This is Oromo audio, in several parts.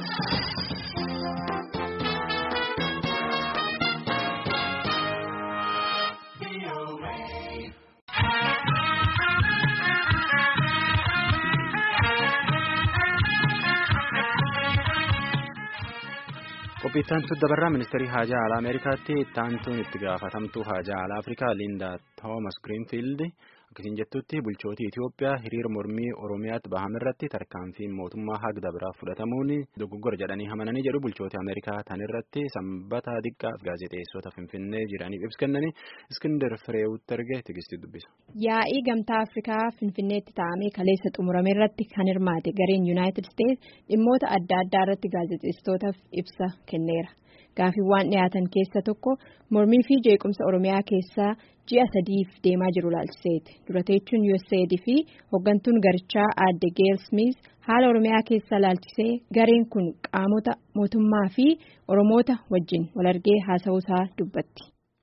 Qophiittaantu dabarraa ministeerii haajaa alaa Ameerikaatti taantuun itti gaafatamtuu haajaa alaa Afrikaa Liindaa Toomas Giriinfiild akkasiin jettutti bulchootii Itoophiyaa hiriira mormii Oromiyaatti bahame irratti tarkaanfiin mootummaa hagda biraa fudhatamuun dogoggora jedhanii hamananii jedhu bulchootii Ameerikaa tan irratti sanbata diqqaaf gaazexeessota Finfinnee jiraniif ibsa kennanii Iskindar Fireewutti erge tigistii dubbisa. Yaa'ii gamtaa Afrikaa Finfinneetti taa'amee kaleessa xumurame irratti kan hirmaate gareen Yuunaayitid Isteets dhimmoota adda addaa irratti gaazexeessitootaaf ibsa kenneera. Gaaffiiwwan dhiyaatan keessa tokko mormii fi jeequmsa Oromiyaa keessaa ji'a sadiif deemaa jiru laalchiseeti. Durateechuun USAID fi hooggantuun garichaa aadde Geel Smith haala Oromiyaa keessaa laalchisee gareen kun qaamota mootummaa fi Oromoota wajjin wal argee haasa'uusaa dubbatti.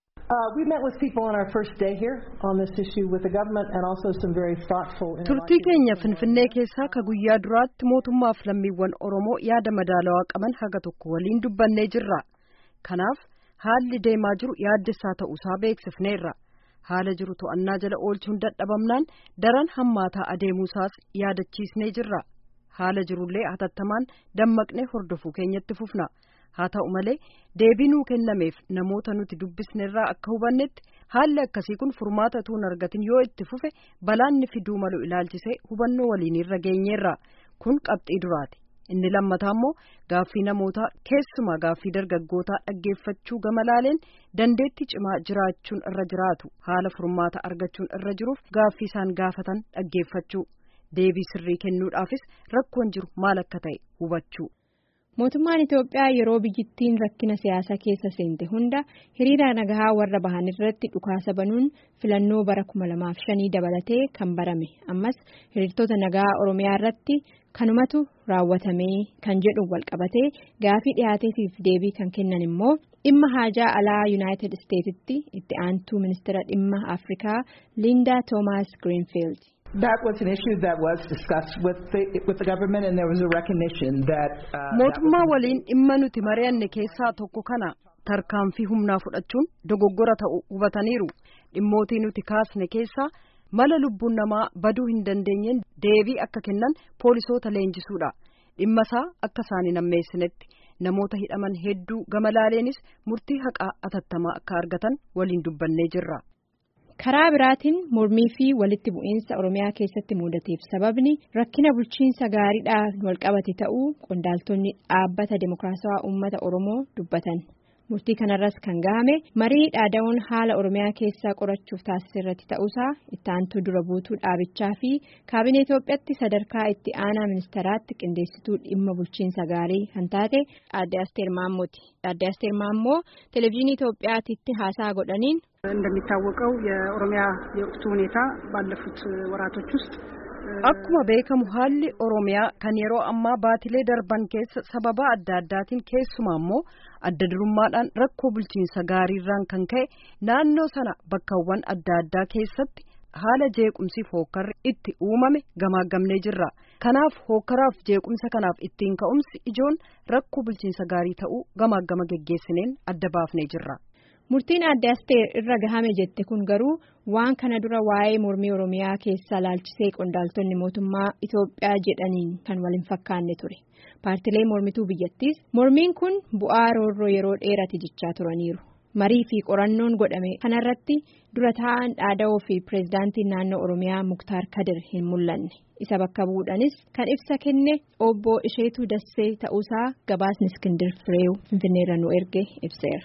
Turtii keenya Finfinnee keessaa ka guyyaa duraatti mootummaaf lammiiwwan Oromoo yaada madaalawaa qaban haga tokko waliin dubbannee jirra. Kanaaf haalli deemaa jiru yaaddessaa ta'uusaa beeksifneerra. Haala jiru to'annaa jala oolchuun dadhabamnaan daran hammaataa adeemuusaas yaadachiisnee jirra. Haala jirullee hatattamaan dammaqnee hordofuu keenyatti fufna. Haa ta'u malee deebii nuu kennameef namoota nuti dubbisnerraa akka hubannetti haalli akkasii kun furmaata tuun argatin yoo itti fufe balaanni fiduu malu ilaalchisee hubannoo waliinirra geenyeerra. Kun qabxii duraati. Inni lammataa immoo gaaffii namootaa keessumaa gaaffii dargaggootaa dhaggeeffachuu gama laaleen dandeettii cimaa jiraachuun irra jiraatu haala furmaata argachuun irra jiruuf gaaffii isaan gaafatan dhaggeeffachuu deebii sirrii kennuudhaafis rakkoon jiru maal akka ta'e hubachuu. Mootummaan Itoophiyaa yeroo biyyittiin rakkina siyaasaa keessa seente hunda hiriira nagahaa warra bahan irratti dhukaasa banuun filannoo bara kuma lamaaf shanii dabalatee kan barame ammas hiriirtota nagaa Oromiyaa irratti kanumatu raawwatamee kan jedhu walqabatee gaafii dhiyaateefiif deebii kan kennan immoo dhimma haajaa alaa Yuunaayitid Isteetsitti itti aantuu ministeera dhimma Afrikaa Liindaa Toomaas Giriinfiild. That was an issue that was discussed with the, with the government and there was a recognition that. Mootummaa waliin dhimma nuti mari'anne keessaa tokko kana tarkaanfii humnaa fudhachuun dogoggora ta'u hubataniiru. Dhimmootii nuti kaasne keessaa mala lubbuun namaa baduu hin dandeenyeen deebii akka kennan poolisoota leenjisuudha. Dhimma isaa akka isaan hin ammeessinetti namoota hidhaman hedduu gama laaleenis murtii haqaa atattamaa akka argatan waliin dubbannee jirra. karaa biraatiin mormii fi walitti bu'iinsa oromiyaa keessatti mudateef sababni rakkina bulchiinsa gaariidhaan walqabate ta'uu qondaaltonni dhaabbata dimokiraatawaa uummata oromoo dubbatan murtii kanarras kan gahame marii dhaada'uun haala oromiyaa keessaa qorachuuf taasise irratti ta'uusaa itti aantuu dura buutuu dhaabichaa fi kaabinee Itoophiyaatti sadarkaa itti aanaa ministeeraatti qindeessituu dhimma bulchiinsa gaarii kan taate aadde Asteer Maammooti. Aadde Asteer Maammoo televezyiinii Itoophiyaatti haasaa godhaniin. እንደሚታወቀው የኦሮሚያ የወቅቱ ሁኔታ ባለፉት ወራቶች ውስጥ akkuma beekamu haalli oromiyaa kan yeroo ammaa baatilee darban keessa sababa adda addaatiin keessumaa immoo adda durummaadhaan rakkoo bulchiinsa gaariirraan kan ka'e naannoo sana bakkawwan adda addaa keessatti haala jeequmsiif hookkarri itti uumame gamaagamnee jirra kanaaf hookkaraaf jeequmsa kanaaf ittiin ka'umsi ijoon rakkoo bulchiinsa gaarii ta'uu gamaagama geggeessineen adda baafnee jirra. Murtiin adde asteer irra gahame jette kun garuu waan kana dura waa'ee mormii Oromiyaa keessaa laalchisee qondaaltonni mootummaa Itoophiyaa jedhaniin kan wal hin fakkaanne ture. Paartilee mormituu biyyattiis mormiin kun bu'aa roorroo yeroo dheeraati jechaa turaniiru. Marii fi qorannoon godhame kanarratti dura taa'an dhaada'oo fi pireezidaantiin naannoo Oromiyaa Muktaar Kadir hin mul'anne. Isa bakka bu'uudhanis kan ibsa kenne obbo Isheetuu Dassee ta'uusaa gabaasni Iskindir Fireew Finfinneerra nu erge ibseera.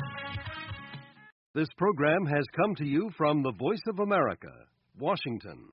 This program has come to you from the Voice of America, Washington.